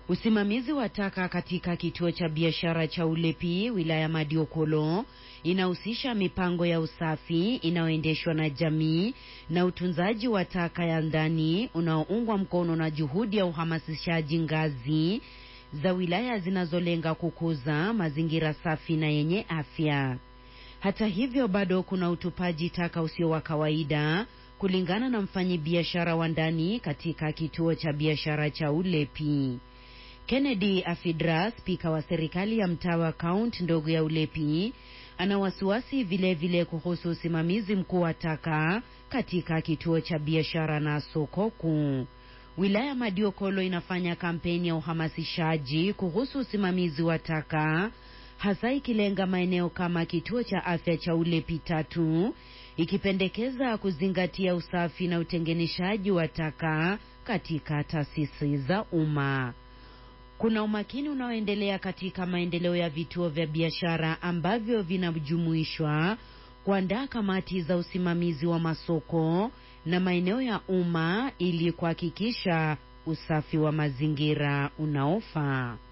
Usimamizi wa taka katika kituo cha biashara cha Ulepi wilaya Madiokolo inahusisha mipango ya usafi inayoendeshwa na jamii na utunzaji wa taka ya ndani unaoungwa mkono na juhudi ya uhamasishaji ngazi za wilaya zinazolenga kukuza mazingira safi na yenye afya. Hata hivyo, bado kuna utupaji taka usio wa kawaida kulingana na mfanyibiashara wa ndani katika kituo cha biashara cha Ulepi. Kennedy Afidra, spika wa serikali ya mtaa wa kaunti ndogo ya Ulepi, ana wasiwasi vilevile kuhusu usimamizi mkuu wa taka katika kituo cha biashara na soko kuu. Wilaya Madiokolo inafanya kampeni ya uhamasishaji kuhusu usimamizi wa taka hasa ikilenga maeneo kama kituo cha afya cha Ulepi tatu, ikipendekeza kuzingatia usafi na utengenishaji wa taka katika taasisi za umma. Kuna umakini unaoendelea katika maendeleo ya vituo vya biashara ambavyo vinajumuishwa kuandaa kamati za usimamizi wa masoko na maeneo ya umma ili kuhakikisha usafi wa mazingira unaofaa.